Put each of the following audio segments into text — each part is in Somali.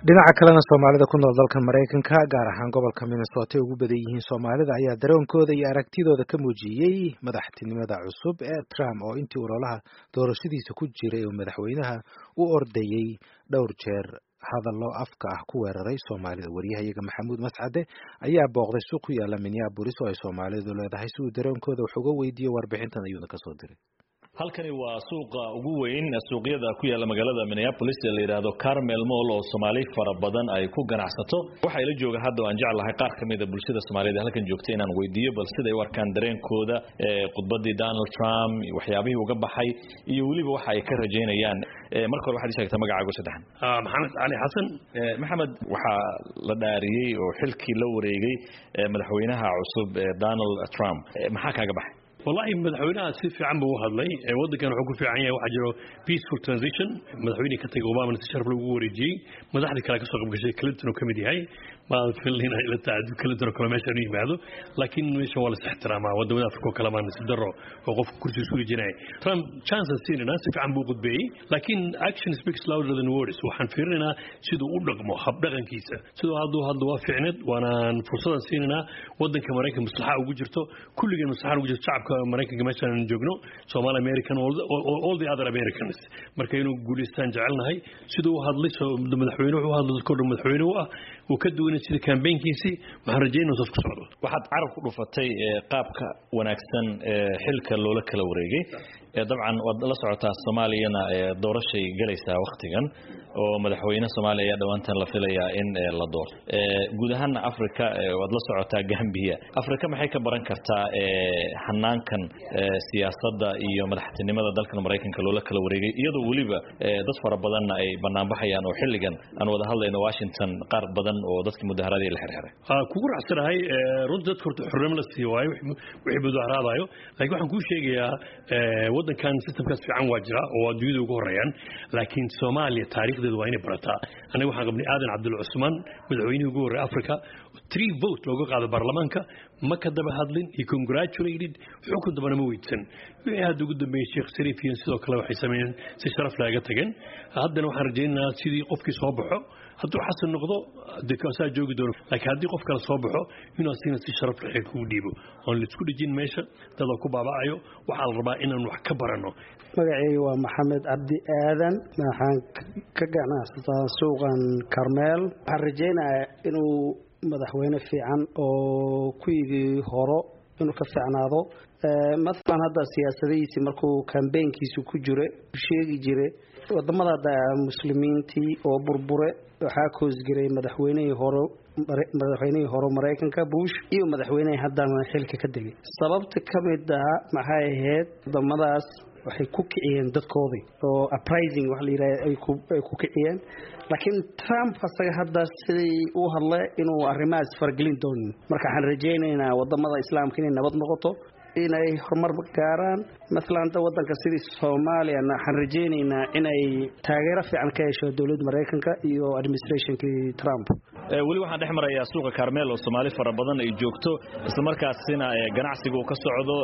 dhinaca kalena soomaalida ku nool dalka maraykanka gaar ahaan gobolka minnesota ay ugu badan yihiin soomaalida ayaa dareenkooda iyo aragtidooda ka muujiyey madaxtinimada cusub ee trump oo intii ololaha doorashadiisa ku jiray oo madaxweynaha u ordayey dhowr jeer hadallo afka ah ku weeraray soomaalida waryahayaga maxamuud mascade ayaa booqday suuq ku yaala minneabolis oo ay soomaalidu leedahay si uu dareenkooda wax uga weydiiyo warbixintan ayuuna kasoo diray halkani waa suuqa ugu weyn suuqyada ku yaala magaalada minneapolis ee la yidhaahdo carmel mall oo soomaali fara badan ay ku ganacsato waxaa ila jooga hadda aan jeclahay qaar ka mida bulshada soomaaliyed halkan joogta inaan weydiiyo bal siday u arkaan dareenkooda khudbadii donald trump waxyaabihii uga baxay iyo weliba waxa ay ka rajaynayaan marka hore waxaad ii sheegtaa magacaago saddexan maxamed cali xasan maxamed waxaa la dhaariyey oo xilkii la wareegay madaxweynaha cusub donald trump maxaa kaaga baxay wallahi madaxweynaha si fiican buu u hadlay waddankan wuxuu ku fiican yahay waxaa jiro peaceful transition madaxweynihii ka tagay obamana si sharaf lagu wareejiyey madaxdii kale ka soo qaybgashay clinton oo ka mid yahay maan filin ila taacadu clinton oo kale meeshaan u yimaado laakiin meeshan waa la is ixtiraamaa wadamada afrika oo kale maan nasiib darro oo qofka kursiga sugi jinaya trump chances siinayna si fiican buu qudbeeyey laakiin action speaks louder than words waxaan fiirinaynaa siduu u dhaqmo habdhaqankiisa siduu hadduu hadda waa fiicneed waanaan fursadan siinaynaa waddanka maraykan maslaxa ugu jirto kulligeen maslaxa ugu jirto shacabka maraykanka meeshaan joogno Somali American all, all, all the other Americans marka inuu guuleystaan jecelnahay siduu u hadlay madaxweyne wuxuu hadlay dadkoo dhan madaxweyne u ah uu ka duwanay sida campaignkiisii waxaan rajaynaa saas ku socdo waxaad carab ku dhufatay qaabka wanaagsan xilka loola kala wareegay dabcan waad la socotaa soomaaliyana doorashay galaysaa waktigan oo madaxweyne soomaaliya ayaa dhowaantan la filayaa in la doorto guud ahaana africa waad la socotaa gambia africa maxay ka baran kartaa hanaankan siyaasadda iyo madaxtinimada dalkan maraykanka loola kala wareegay iyadoo weliba dad fara badanna ay banaanbaxayaan oo xilligan aan wada hadlayno washington qaar badan oo dadkii mudaharaadii la xirxiray kugu raacsanahay runta dadka horta xornimo la siiyo waayo wixii mudaharaadayo laakiin waxaan kuu sheegayaa waddankan systemkaas fiican waa jira oo adduunyada ugu horeeyaan laakiin soomaaliya taariikhdeedu waa inay barataa anaga waxaan qabnay aadan cabdul cusmaan madaxweynihii ugu horreeya africa three vote looga qaado baarlamaanka ma ka daba hadlin he congratulated xukun dambana ma weydsan wixii hadda ugu dambeeyey sheekh sariif iyo sidoo kale waxay sameeyeen si sharaf laaga tageen haddana waxaan rajaynaynaa sidii qofkii soo baxo hadduu xasan noqdo dee kaasaa joogi doono laakiin haddii qof kale soo baxo inuu asigna si sharaf leh kugu dhiibo oon la isku dhejin meesha dadoo ku baaba'ayo waxaa la rabaa inaan wax ka baranno magacayga waa maxamed cabdi aadan waxaan ka ganacsataa suuqan karmeel waxaan rajaynayaa inuu madaxweyne fiican oo kuwigii horo inuu ka fiicnaado maalan hadda siyaasadihiisii markuu kambeynkiisu ku jira sheegi jire wadamada hadda muslimiintii oo burbure waxaa koosgiray madaxweynihii hore madaxweynihii hore maraykanka bush iyo madaxweynihii haddana xilka ka degay sababta ka mid ah maxay ahayd wadamadaas waxay ku kiciyeen dadkoodii oo uprising waxa la yidhaha ay ku kiciyeen laakiin trump asaga hadda sidii u hadle inuu arrimahaas fargelin doonin marka waxaan rajaynaynaa wadamada islaamka inay nabad noqoto inay horumar gaaraan maalan hadda wadanka sidii soomaaliyana waxaan rajaynaynaa inay taageero fiican ka hesho dowladda maraykanka iyo administrationkii trump weli waxaan dhex marayaa suuqa carmel oo soomaali fara badan ay joogto islamarkaasina ganacsiga uu ka socdo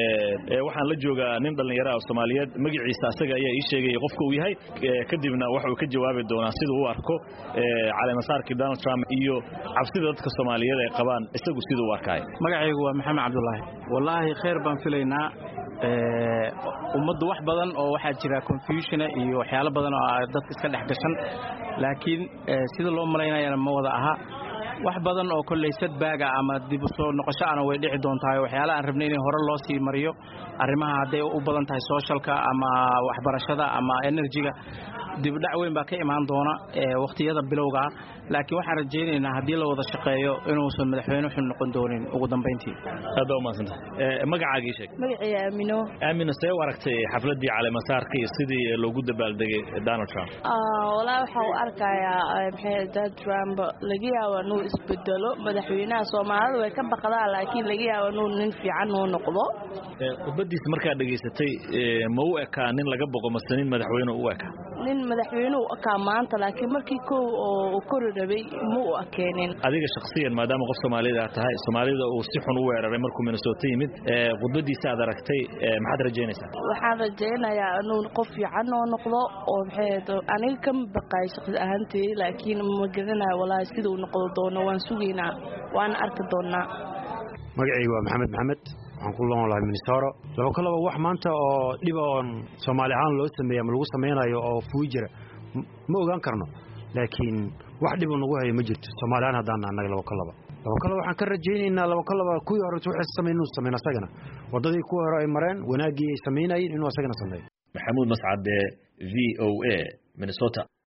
waxaan la joogaa nin dhallinyara oo soomaaliyeed magaciisa asaga ayaa ii sheegaya qofka uu yahay kadibna waxa uu ka jawaabi doonaa sida u arko caleemasaarkii donald trump iyo cabsida dadka soomaaliyeed ay qabaan isagu sida u arkaayo magacaygu waa maxamed cabdulaahi wallaahi khayr baan filaynaa ummaddu wax badan oo waxaa jira confusiona iyo waxyaalo badan oo dadka iska dhex gashan laakiin sida loo malaynayana ma wada aha wax badan oo kolley sadbaaga ama dib u soo noqosho ana way dhici doontahay waxyaala aan rabnay in hore loo sii mariyo arrimaha hadday u badan tahay socialka ama waxbarashada ama enerjiga dibdhac weyn baa ka imaan doona wakhtiyada bilowgaa laakiin waxaan rajaynaynaa haddii la wada shaqeeyo inuusan madaxweyne xun noqon doonin ugu dambayntii aad baa umahadsanta magacaagii sheeg magacii aamino aamino see u aragtay xafladii caleemasaarka iyo sidii loogu dabaaldegay donald trump walaa waxaa u arkayaa maxay dad trump laga yaabo inuu isbedelo madaxweynaha soomaalida way ka baqdaan laakiin laga yaabo inuu nin fiican uu noqdo khudbadiisa markaad dhegaysatay ma u ekaa nin laga boqo mase nin madaxweyne u ekaa nin madaxweyne u akaa maanta laakiin markii kow oo kori rabay ma u akeenin adiga shakhsiyan maadaama qof soomaalida aad tahay soomaalida uu si xun u weeraray markuu minnesota yimid khudbadiisa aad aragtay maxaad rajaynaysaa waxaan rajaynayaa inuu qof fiican oo noqdo oo maxay aniga kama baqaay shaqsi ahaantay laakiin ma garanayo walaahi siduu noqdo doono waan sugaynaa waana arki doonaa magacayga waa maxamed maxamed waxaan ku loon lahay minnesota laba kalaba wax maanta oo dhib oon soomaali ahaan loo sameeyey ama lagu samaynayo oo fuui jira ma ogaan karno laakiin wax dhibu nagu hayo ma jirto soomaali ahaan haddaan annaga laba kalaba laba kalaba waxaan ka rajaynaynaa laba kalaba kuwii hore waxay samayn inuu sameyn asagana waddadii kuwii hore ay mareen wanaaggii ay samaynayeen inuu asagana sameeyo maxamuud mascade v o a minnesota